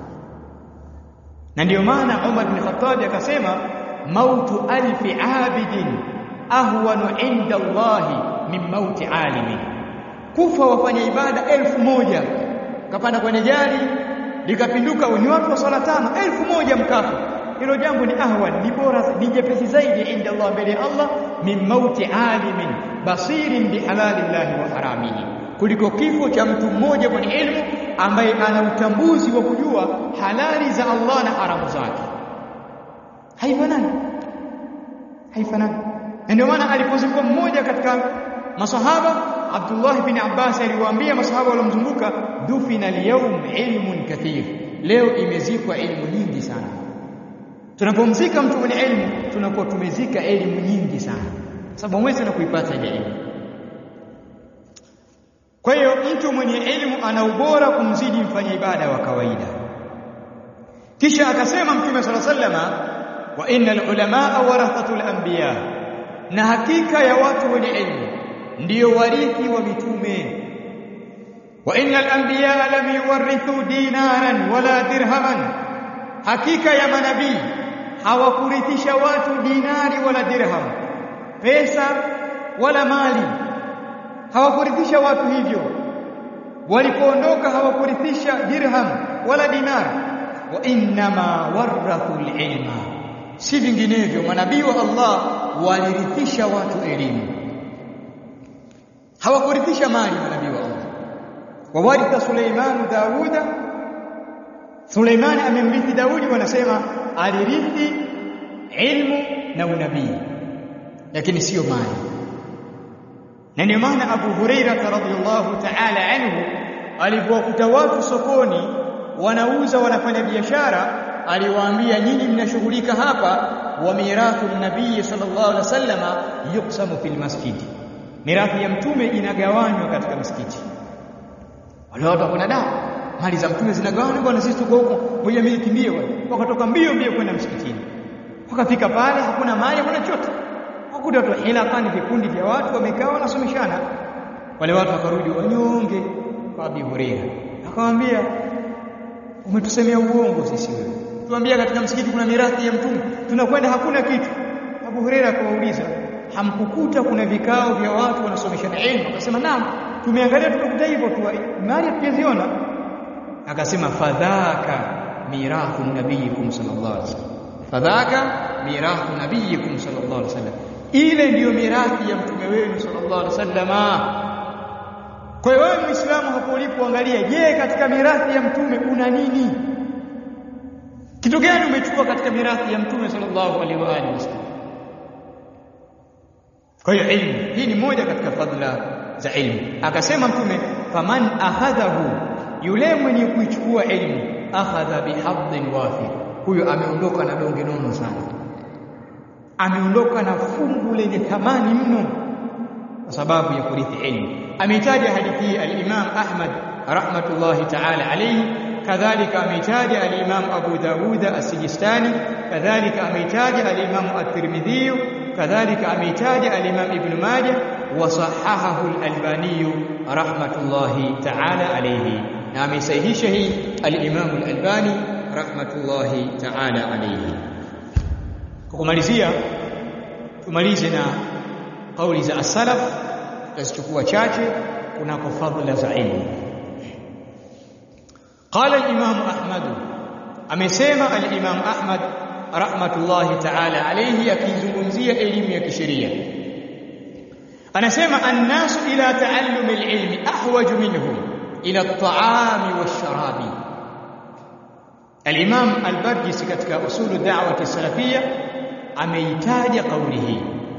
na ndiyo maana Umar bin Khattab akasema mautu alfi abidin ahwanu inda Allahi min mauti alimin kufa wafanya ibada elfu moja kapanda kwenye gari likapinduka ni watu wa swala tano elfu moja mkafa hilo jambo ni ahwan ni bora ni jepesi zaidi inda Allah mbele ya Allah min mauti alimin basirin bihalalillahi wa haramihi kuliko kifo cha mtu mmoja mwenye elimu ambaye ana utambuzi wa kujua halali za Allah na haramu zake haifanani haifanani ndio maana alipozikwa mmoja katika masahaba Abdullah bin Abbas aliwaambia masahaba waliomzunguka dufina al-yawm ilmun kathir leo imezikwa elimu nyingi sana tunapomzika mtu mwenye elimu tunakuwa tumezika elimu nyingi sana sababu mwezi na kuipata ile elimu kwa hiyo mtu mwenye elimu ana ubora kumzidi mfanya ibada wa kawaida kisha akasema mtume sala sallama wa innal ulamaa warathatul anbiya na hakika ya watu wenye elimu ndiyo warithi wa mitume wa innal anbiya lam yuwarithu dinaran wala dirhaman hakika ya manabii hawakurithisha watu dinari wala dirham pesa wala mali hawakurithisha watu hivyo walipoondoka hawakurithisha dirham wala dinar wa innama warathul ilma si vinginevyo manabii wa Allah walirithisha watu elimu hawakurithisha mali manabii wa Allah wawaritha Suleiman Dauda Suleiman amemrithi Daudi wanasema alirithi ilmu na unabii lakini sio mali na ndio maana Abu Huraira radhiyallahu ta'ala anhu alipokuta watu sokoni wanauza wanafanya biashara aliwaambia nyinyi mnashughulika hapa wa mirathu nabii sallallahu alaihi wasallama yuksamu fil masjidi mirathi ya mtume inagawanywa katika msikiti wale watu wakona da mali za mtume zinagawanywa bwana sisi tuko huko ngoja mimi kimbie bwana wakatoka mbio mbio kwenda msikitini wakafika pale hakuna mali hakuna chochote wakuta watu hilaqani vikundi vya watu wamekaa wanasomeshana wale watu wakarudi wanyonge kwa Abi Huraira akamwambia umetusemea uongo sisi wewe tuambia katika msikiti kuna mirathi ya mtume tunakwenda hakuna kitu Abu Huraira akawauliza hamkukuta kuna vikao vya watu wanasomeshana elimu akasema naam tumeangalia tukakuta hivyo tu mali hatujaziona akasema fadhaka mirathu nabiyikum sallallahu alaihi wasallam fadhaka mirathu nabiyikum sallallahu alaihi wasallam ile ndiyo mirathi ya mtume wenu sallallahu alaihi wasallama kwa hiyo wewe Muislamu hapo ulipoangalia je katika mirathi ya mtume una nini kitu gani umechukua katika mirathi ya mtume sallallahu alaihi wa alihi wasallam kwa hiyo ilmu hii ni moja katika fadhila za ilmu akasema mtume faman akhadhahu yule mwenye kuichukua ilmu akhadha bihadhin wafir huyo ameondoka na donge nono sana ameondoka na fungu lenye thamani mno kwa sababu ya kurithi ilmu ameitaja hadithi hii al-Imam Ahmad rahmatullahi ta'ala alayhi kadhalika ameitaja al-Imam Abu Dawud as-Sijistani kadhalika ameitaja al-Imam at-Tirmidhi kadhalika ameitaja al-Imam Ibn Majah wa sahahahu al-Albani rahmatullahi ta'ala alayhi na amesahihisha hii al-Imam al-Albani rahmatullahi ta'ala alayhi kwa kumalizia tumalize na kauli za as-salaf tutazichukua chache kunako fadhila za ilmu قال الامام احمد amesema al-imam ahmad rahmatullahi ta'ala alayhi akizungumzia elimu ya kisheria anasema annasu ila taallum al-ilmi ahwaj minhum ila at-ta'ami wash-sharabi al-imam al-barjisi katika usulu da'wati salafia ameitaja kauli hii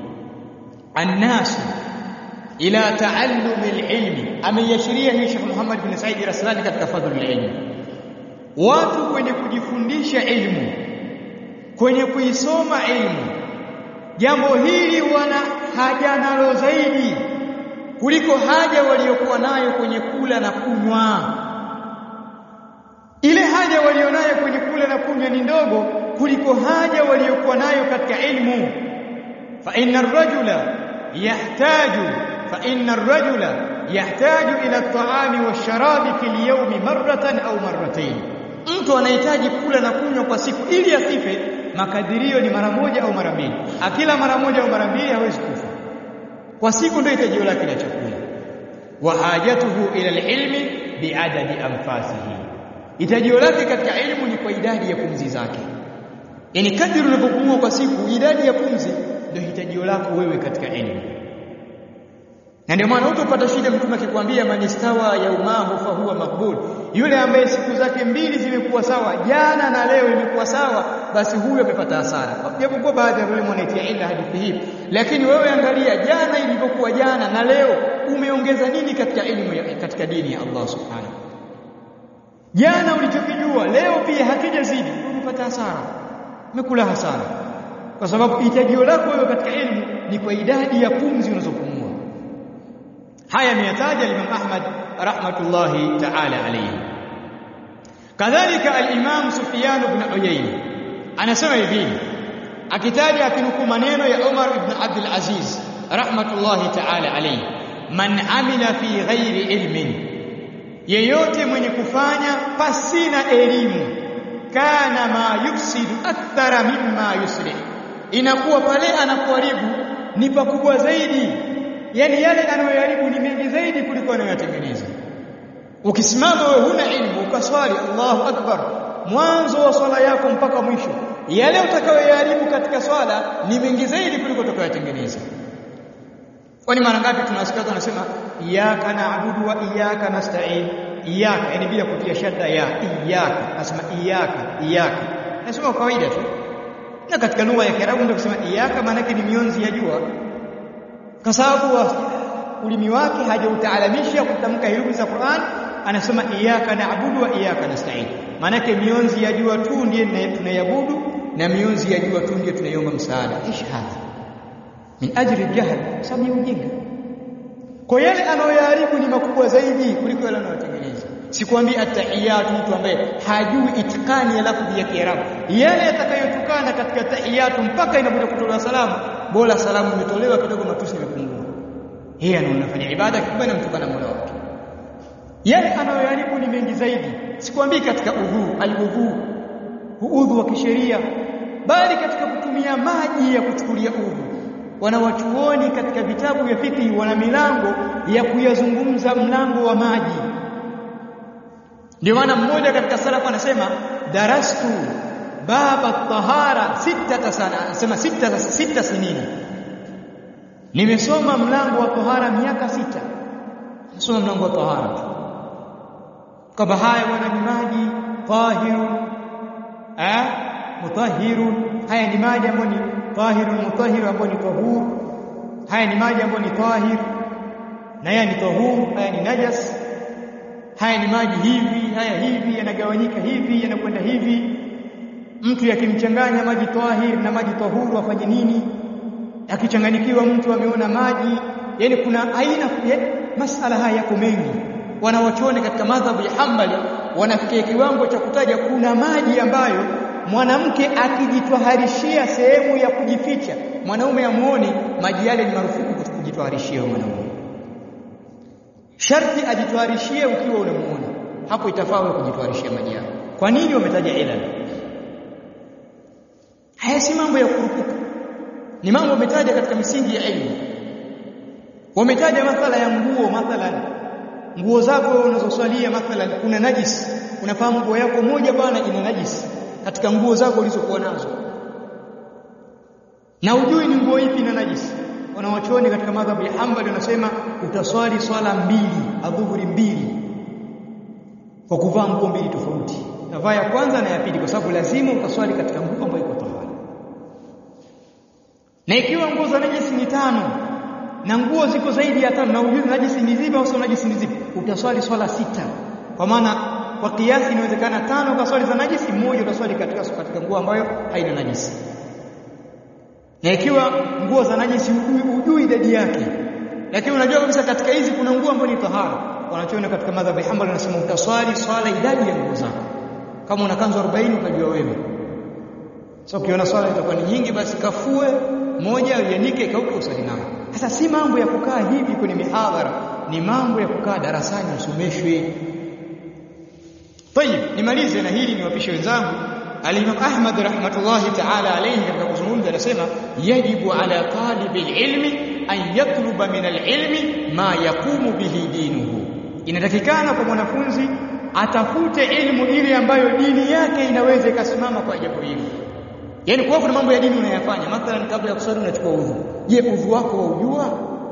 annasu ila taallum alilmi ameyashiria hii Sheikh Muhammad bin Said Raslani katika fadhlu alilmi watu kwenye kujifundisha ilmu kwenye kuisoma ilmu jambo hili wana haja nalo zaidi kuliko haja waliokuwa nayo kwenye kula na kunywa ile haja walionayo kwenye kula na kunywa ni ndogo kuliko haja waliokuwa nayo katika ilmu fa inna ar-rajula yahtaju فإن الرجل يحتاج إلى الطعام والشراب في اليوم مرة أو مرتين mtu anahitaji kula na kunywa kwa siku ili asife makadirio ni mara moja au mara mbili akila mara moja au mara mbili hawezi kufa kwa siku ndio hitajio lake la chakula wa hajatuhu ila alilmi biadadi anfasihi hitajio lake katika elimu ni kwa idadi ya pumzi zake yani kadri unavyopumua kwa siku idadi ya pumzi ndio hitajio lako wewe katika elimu na ndio maana utopata shida mtume akikwambia manistawa yaumahu fa huwa makbul yule ambaye siku zake mbili zimekuwa sawa jana na leo imekuwa sawa basi huyo amepata hasara japokuwa baadhi ya wale wanaitia ila hadithi hii lakini wewe angalia jana ilivyokuwa jana na leo umeongeza nini katika elimu katika dini ya Allah subhanahu jana ulichokijua leo pia hakijazidi umepata hasara umekula hasara kwa sababu hitajio lako wewe katika elimu ni kwa idadi ya pumzi unazopumua haya ameyataja Imam Ahmad rahmatullahi ta'ala alayhi kadhalika al-Imam Sufyan ibn Uyayna anasema hivi akitaja akinukuu maneno ya Umar ibn Abdul Aziz rahmatullahi ta'ala alayhi man amila fi ghairi ilmin yeyote mwenye kufanya pasina elimu kana ma yufsidu akthara mimma yuslih inakuwa pale anapoharibu ni pakubwa zaidi yani yale anayoharibu ni mengi zaidi kuliko anayotengeneza ukisimama wewe huna ilmu ukaswali Allahu akbar mwanzo wa swala yako mpaka mwisho yale utakayoharibu katika swala ni mengi zaidi kuliko utakayotengeneza kwani mara ngapi tunasikia tunasema iyyaka na'budu wa iyyaka nasta'in iyyaka yani bila kutia shadda ya iyyaka nasema iyyaka iyyaka nasema kawaida tu na katika lugha ya Kiarabu ndio kusema iyyaka maana yake ni mionzi ya jua kwa sababu ulimi wake hajautaalamisha kutamka herufi za Qur'an anasema iyyaka na'budu wa iyyaka nasta'in maanake mionzi ya jua tu ndiye tunaiabudu na mionzi ya jua tu ndiye tunaiomba msaada ish hadha min ajli jahl sababu ya ujinga kwa yale anayoyaharibu ni makubwa zaidi kuliko yale anayotengeneza sikwambii atahiyatu mtu ambaye hajui itikani ya lafzi ya Kiarabu yale yatakayotokana katika tahiyatu mpaka inakuja kutolewa salamu bora salamu imetolewa kidogo matusi yamepungua yeye anafanya ibada kubwa na mtukana Mola wake yale anayoyaribu ni mengi zaidi sikwambii katika udhu aludhu udhu wa kisheria bali katika kutumia maji ya kuchukulia udhu wanawachuoni katika vitabu vya fiqh wana milango ya kuyazungumza mlango wa maji ndio maana mmoja katika salafu anasema darastu baba tahara sita sana anasema sita sita sinini nimesoma mlango wa tahara miaka sita nasoma mlango wa tahara kwamba haya bwana ni maji tahirun eh mutahhirun haya ni maji ambayo ni tahirun mutahhir ambayo ni tahur haya ni maji ambayo ni tahir na haya ni tahur haya ni najas haya ni maji hivi haya hivi yanagawanyika hivi yanakwenda hivi mtu yakimchanganya maji tahir na maji tahuru afanye nini akichanganyikiwa mtu ameona maji yani kuna aina ya masala haya yako mengi wanawachuoni katika madhhabu ya Hanbali wanafikia kiwango cha kutaja kuna maji ambayo mwanamke akijitwaharishia sehemu ya kujificha mwanaume amuone maji yale ni marufuku kujitwaharishia mwanaume sharti ajitwaharishie ukiwa unamuona hapo itafaa wewe kujitwaharishia maji yako kwa nini wametaja ila haya si mambo ya kurupuka ni mambo wametaja katika misingi ya elimu wametaja mathala ya nguo mathalan nguo zako unazoswalia mathalan kuna najis unafahamu nguo yako moja bwana ina najis katika nguo zako ulizokuwa nazo na ujui ni nguo ipi ina najis wanawachuoni katika madhhabu ya Hanbali wanasema utaswali swala mbili adhuhuri mbili kwa kuvaa nguo mbili tofauti navaa ya kwanza na ya pili kwa sababu lazima utaswali katika nguo ambayo iko tahara na ikiwa nguo za najisi ni tano na nguo ziko zaidi ya tano na ujui najisi ni zipi au sio najisi ni zipi utaswali swala sita kwa maana kwa kiasi inawezekana tano kwa swali za najisi moja utaswali katika katika nguo ambayo haina najisi na ikiwa nguo za najisi ujui, ujui idadi yake lakini unajua kabisa katika hizi kuna nguo ambazo ni tahara wanachoona katika madhhabu ya Hanbali wanasema utaswali swala idadi ya nguo zako kama una kanzu 40 ukajua wewe so ukiona swala itakuwa ni nyingi basi kafue moja uyanike ikauke usali nayo sasa si mambo ya kukaa hivi kwenye mihadhara ni mambo ya kukaa darasani usomeshwe Tayib nimalize na hili niwapishe wenzangu Al-Imam Ahmad rahmatullahi ta'ala alayhi katika kuzungumza anasema yajibu ala talibi ilmi an yatluba min al-ilmi ma yaqumu bihi dinuhu inatakikana kwa mwanafunzi atafute elimu ile ambayo dini yake inaweza ikasimama kwa jambo hilo Yaani kwa kuna mambo ya dini unayafanya mathalan kabla ya kusali unachukua udhu je udhu wako waujua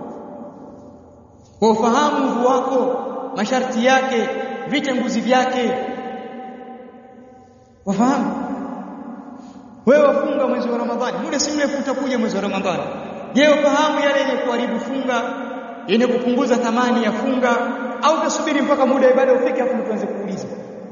ufahamu udhu wako masharti yake vitanguzi vyake wafahamu wewe wafunga mwezi wa Ramadhani muda si mrefu utakuja mwezi wa Ramadhani je wafahamu yale yenye kuharibu funga yenye kupunguza thamani ya funga au utasubiri mpaka muda wa ibada ufike afu tuanze kuuliza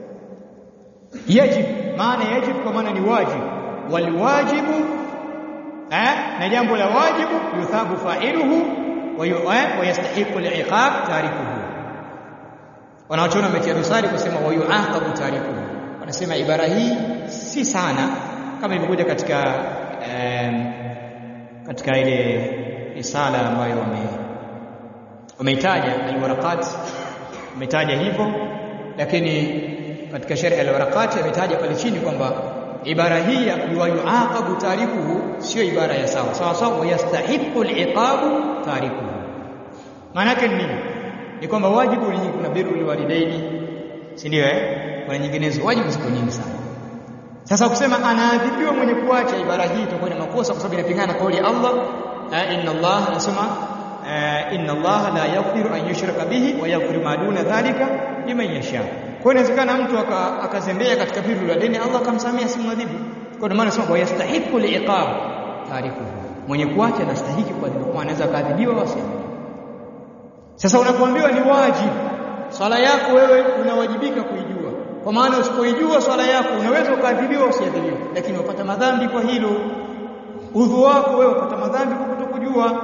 yajib maana yajib kwa maana ni wajibu walwajibu eh na jambo la wajibu yuthabu fa'iluhu wa yastahiqu al-iqab tarikuhu wanaochona wametia dosari kusema wa yuaqabu tarikuhu wanasema ibara hii si sana kama ilivyokuja katika um, katika ile risala ambayo wame wameitaja alwaraqat wametaja hivyo lakini katika sharh alwaraqat ametaja pale chini kwamba ibara hii ya yuaqabu tarikuhu sio ibara ya sawa sawa sawa yastahiqu aliqabu tarikuhu maana yake nini ni kwamba wajibu ni kuna birrul walidaini si ndio eh kuna nyinginezo wajibu ziko nyingi sana sasa kusema anaadhibiwa mwenye kuacha ibara hii itakuwa ni makosa kwa sababu inapingana kauli ya Allah inna Allah anasema inna Allah la yaghfiru an yushraka bihi wa yaghfiru ma duna dhalika liman yasha kwa inawezekana mtu akazembea katika biru la dini Allah akamsamia simwadhibu kwa maana anasema wa yastahiqu liiqab tarikuhu mwenye kuacha anastahiki kuadhibiwa kwa anaweza kaadhibiwa wasi sasa unapoambiwa ni wajibu swala yako wewe unawajibika kuijua kwa maana usipoijua swala yako unaweza ukaadhibiwa usiadhibiwe lakini wapata madhambi kwa hilo udhu wako wewe wapata madhambi kwa kutokujua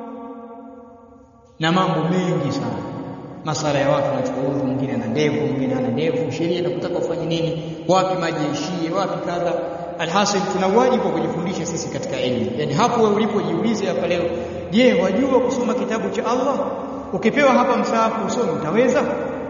na mambo mengi sana masala ya watu wanachukua udhu mwingine ana ndevu mwingine ana ndevu sheria inakutaka ufanye nini wapi maji yaishie wapi kadha alhasil tuna wajibu wa kujifundisha sisi katika elimu yani hapo wewe ulipojiulize hapa leo je wajua kusoma kitabu cha Allah ukipewa hapa msaafu usome utaweza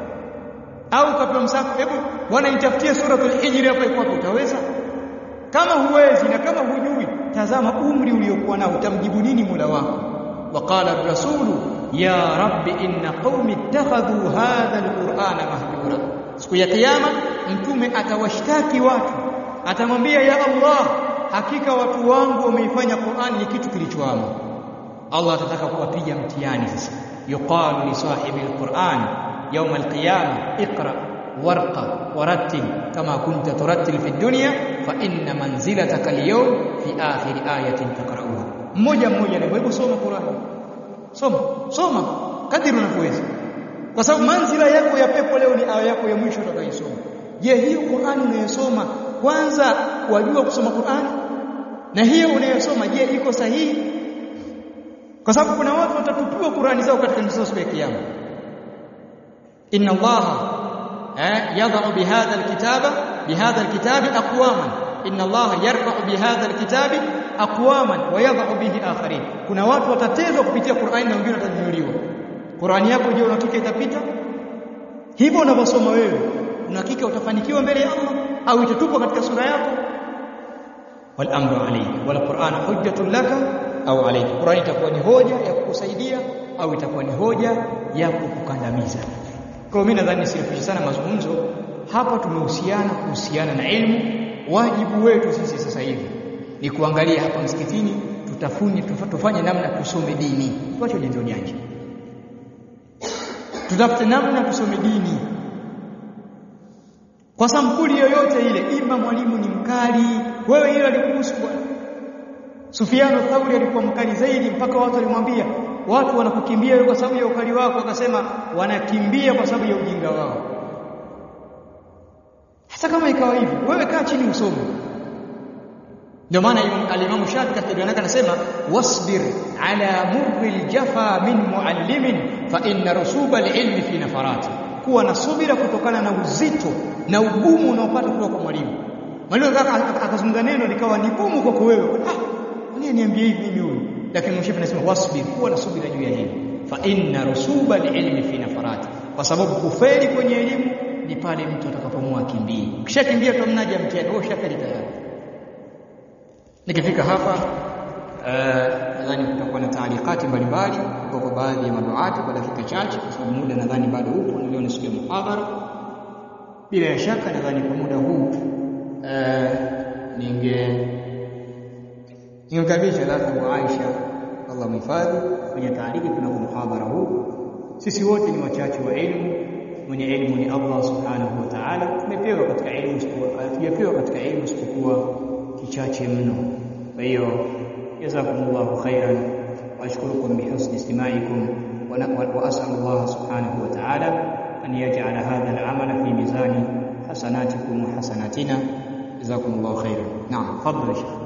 au ukapewa msaafu hebu bwana nitafutie suratul hijri hapa iko utaweza kama huwezi na kama hujui tazama umri uliokuwa nao utamjibu nini Mola wako waqala rasulu ya rabbi inna qaumi ittakhadhu hadha alqur'ana mahjura siku ya kiyama mtume atawashtaki watu atamwambia ya Allah hakika watu wangu wameifanya Qur'an ni kitu kilichoama Allah atataka kuwapiga mtihani sasa yuqalu li sahibi alquran yawm alqiyama iqra warqa warattil kama kunta turattil fi dunya fa inna manzilataka alyawm fi akhir ayatin taqra'uha mmoja mmoja na hebu soma Qur'an soma soma kadiri unavyoweza kwa sababu manzila yako ya pepo leo ni aya yako ya mwisho utakayosoma je hiyo Qur'an unayosoma kwanza wajua kusoma Qur'an na hiyo unayosoma je iko sahihi kwa sababu kuna watu watatupiwa Qur'ani zao katika nusu siku ya kiyama inna allaha eh yadh'u bihadha alkitaba bihadha alkitabi aqwaman inna allaha yarfa'u bihadha alkitabi aqwaman wa yadh'u bihi akharin kuna watu watatezwa kupitia Qur'ani na wengine watanyuliwa Qur'ani yako je unahakika itapita hivyo unavyosoma wewe unahakika utafanikiwa mbele ya Allah au itatupwa katika sura yako wal amru alayka wal qur'an hujjatun laka au alayka qur'ani itakuwa ni hoja ya kukusaidia au itakuwa ni hoja ya kukukandamiza kwa mimi nadhani sirifishi sana mazungumzo hapa tumehusiana kuhusiana na elimu wajibu wetu sisi sasa hivi ni kuangalia hapa msikitini tutafuni tufanye namna tusome dini tuache ujanja ujanja tutafute namna tusome dini kwa sampuli yoyote ile ima mwalimu ni mkali wewe ile alikuhusu bwana Sufiano Thauri alikuwa mkali zaidi mpaka watu walimwambia watu wanakukimbia kwa sababu ya ukali wako akasema wanakimbia kwa sababu ya ujinga wao hata kama ikawa hivi wewe kaa chini usome ndio maana alimamu Shafi katika dua yake anasema wasbir ala murri aljafa min muallimin fa inna rusuba alilmi fi nafarati kuwa na subira kutokana na uzito na ugumu unaopata kutoka kwa mwalimu mwalimu akazungumza neno likawa ni gumu kwako wewe ah nini niambie hivi mimi huyu lakini mshifu anasema wasbir kuwa na subira juu ya hili fa inna rusuba alilmi fi nafarati kwa sababu kufeli kwenye elimu ni pale mtu atakapomua kimbie ukishakimbia tumnaje mtihani wewe ushafeli tayari nikifika hapa nadhani kutakuwa na taalikati mbalimbali kwa baadhi ya maduati kwa dakika chache kwa sababu muda nadhani bado upo nilio ni siku ya muhadhara bila ya shaka nadhani kwa muda huu ninge ningemkaribisha Abu Aisha Allah mhifadhi kwenye taaliki kuna muhadhara huu sisi wote ni wachache wa elimu mwenye elimu ni Allah subhanahu wa ta'ala tumepewa katika elimu tujapewa katika elimu isipokuwa kichache mno kwa hiyo jazakumullahu khairan واشكركم بحسن استماعكم واسال الله سبحانه وتعالى ان يجعل هذا العمل في ميزان حسناتكم وحسناتنا جزاكم الله خيرا نعم تفضل يا شيخ